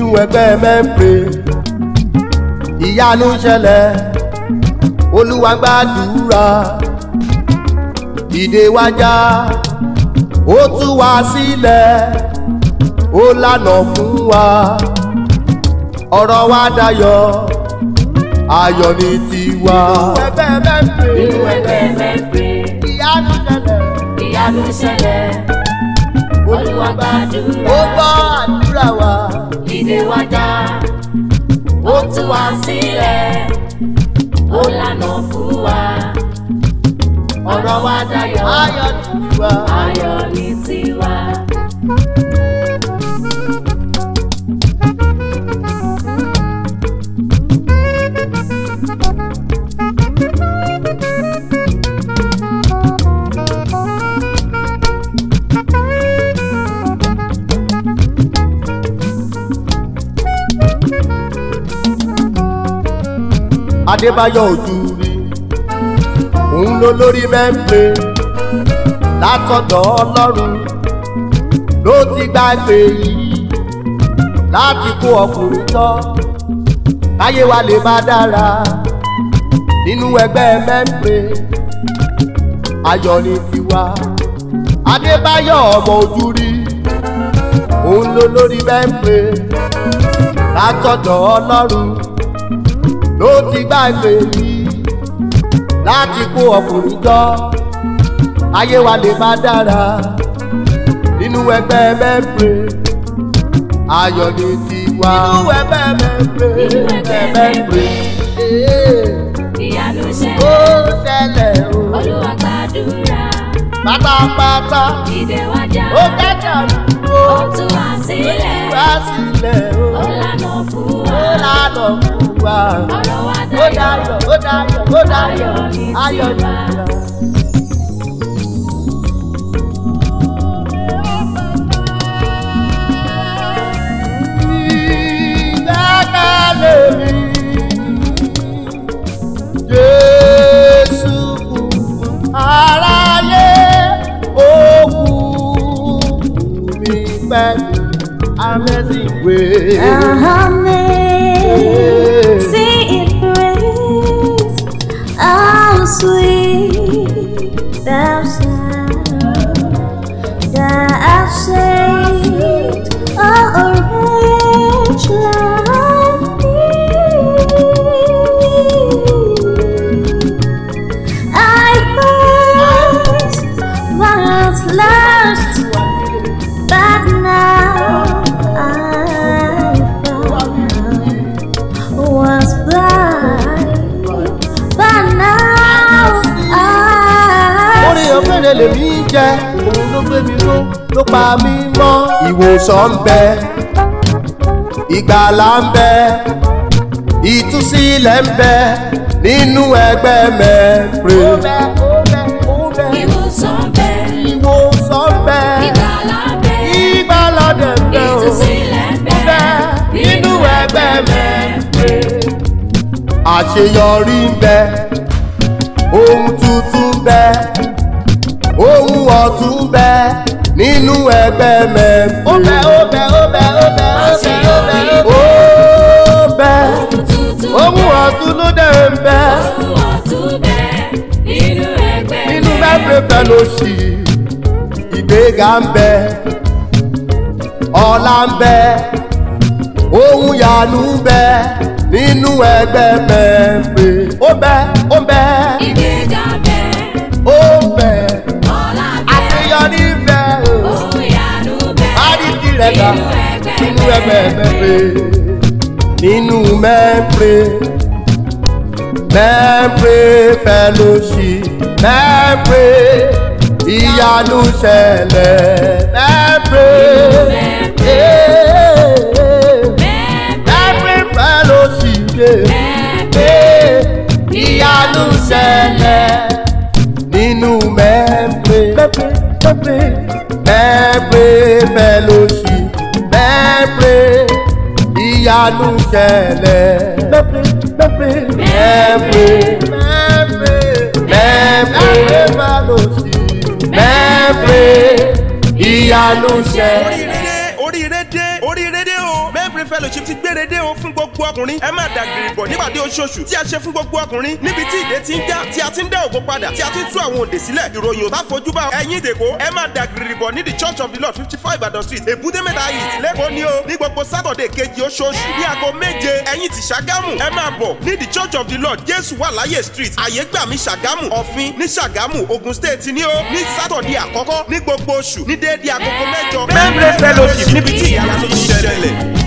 ẹgbẹ́ mẹ́pẹ́ ìyanu ṣẹlẹ̀ olúwa gbàdúrà ìdè wájà ó tú wa sílẹ̀ ó lànà fún wa ọ̀rọ̀ wa dayọ̀ ayọ̀ ní tiwa. ẹgbẹ́ mẹ́pẹ́ nínú ẹgbẹ́ mẹ́pẹ́ ìyanu ṣẹlẹ̀ ìyanu ṣẹlẹ̀ olúwa gbàdúrà ó gbọ́ àdúrà wa ìdè wájà ó tú wa sílẹ̀ ó lànà fún wa ọ̀rọ̀ wa dayọ̀ ayọ̀ ní tiwa. ayọ̀ ní tiwa. adébáyọ̀ ojú rí òun ló lórí mẹ́ńpẹ́ látọ̀dọ̀ ọlọ́run ló ti gbàgbé yìí láti kó ọkùnrin tọ́ káyé wa lè má dára nínú ẹgbẹ́ mẹ́ńpẹ́ ayọ̀ ní tiwa adébáyọ̀ ọmọ ojú rí òun ló lórí mẹ́ńpẹ́ látọ̀dọ̀ ọlọ́run ló ti gbàgbé yìí láti kó ọkùnrin jọ ayé wa lè má dára nínú ẹgbẹ́ mẹ́pẹ́ ayọ̀ ní tiwa. nínú ẹgbẹ́ mẹ́pẹ́ Nínú ẹgbẹ́ mẹ́pẹ́. ìyanu ó ṣẹlẹ̀ tẹ̀lẹ̀ o olúwa gbàdúrà pátápátá ìdè wájà ó kẹ́kẹ́ àdúgbò ó tú wa sílẹ̀ wá sílẹ̀ o ó lànà fún ó wa lànà fún wa ọ̀rọ̀ wa ó dayọ̀ dayọ̀ ó dayọ̀ ó dayọ̀ Ayọ̀ ní ayọ̀ ní tiwa. tiwa. ìgbẹ́kẹ̀lé mi. Jésù kú aráyé ó kú mi pẹ̀lú amazing grace. Amazing grace, how sweet thou sound that saved a wretch like me. I first was lost, but now I found was blind, but now orí I ọ̀fẹ́rẹ́ lèmi jẹ́ òun ló gbé mi ró ló pa mí mọ́. ìwòsàn ń bẹ ìgbàlà ń bẹ ìtúsílẹ̀ ń bẹ nínú ẹgbẹ́ mẹ́pẹ́. ìwòsàn bẹ ìwòsàn ń bẹ ìgbàlà bẹ ìgbàlà dẹ̀ ń bẹ o. ìtúsílẹ̀ bẹ nínú ẹgbẹ́ mẹ́pẹ́. àṣeyọrí ń bẹ ohun tuntun ń bẹ ohun ọ̀tún ń bẹ nínú ẹgbẹ́ mẹ́pẹ́. ó bẹ ó bẹ ó bẹ ó bẹ ó bẹ ó bẹ ó bẹ ohun tuntun ohun ọ̀tún ló dẹ̀ ń bẹ ohun ọ̀tún bẹ nínú ẹgbẹ́ nínú mẹ́pẹ́ fẹ́lóṣì ìgbéga ń bẹ ọlá ń bẹ ohun yanu ń bẹ nínú ẹgbẹ́ mẹ́pẹ́. ó bẹ ó bẹ ìgbéga bẹ ó bẹ ọlá bẹ àṣeyọrí ń bẹ o. ohun ìyanu bẹ Bárí tirẹ̀ dà nínú ẹgbẹ́ nínú ẹgbẹ́ mẹ́pẹ́. Nínú mẹ́pẹ́. Mẹ́pẹ́ fẹ́lóṣì. Mẹ́pẹ́ ìyanu ṣẹlẹ̀. Mẹ́pẹ́. Mẹ́pẹ́ fẹ́lóṣì. Mẹ́pẹ́ ìyanu ṣẹlẹ̀. Nínú mẹ́pẹ́. Mẹ́pẹ́ mẹ́pẹ́. Mẹ́pẹ́ fẹ́lóṣì. Mẹ́pẹ́ ìyanu ṣẹlẹ̀. Mẹ́pẹ́ mẹ́pẹ́. Mẹ́pẹ́ mẹ́pẹ́. Mẹ́pẹ́ fẹ́lóṣì. Mẹ́pẹ́ ìyanu ṣẹlẹ̀. oríire dé oríire dé oríire dé o mẹ́pẹ́ fellowship ti gbére dé o fún gbogbo ọkùnrin ẹ má dàgìrì bọ̀ nípàdé oṣooṣù tí a ṣe fún gbogbo ọkùnrin níbi tí ìdè ti ń já tí a ti ń dá ògo padà tí a ti ń tú àwọn òǹdè sílẹ̀ ìròyìn ò bá fojú bá ẹ̀yin ìdèkó ẹ má dàgìrì bọ̀ ní the church of the lord fifty five Ìbàdàn street èbúté mẹ́ta east lẹ́kọ̀ọ́ ni o ní gbogbo sátọ̀dẹ̀ kejì oṣooṣù ní aago méje ẹ̀yin ti ṣàgámù ẹ máa bọ̀ ní the church of the lord jésù wà láyé street àyégbàmí ṣàgámù ọ̀fin ní ṣàgámù ogun state ni ó ní sátọ̀dẹ̀ àkọ́kọ́ ní gbogbo oṣù ní déédéé agogo mẹ́jọ. Membranes Fellowship níbi tí ìyanu ti ṣẹlẹ̀.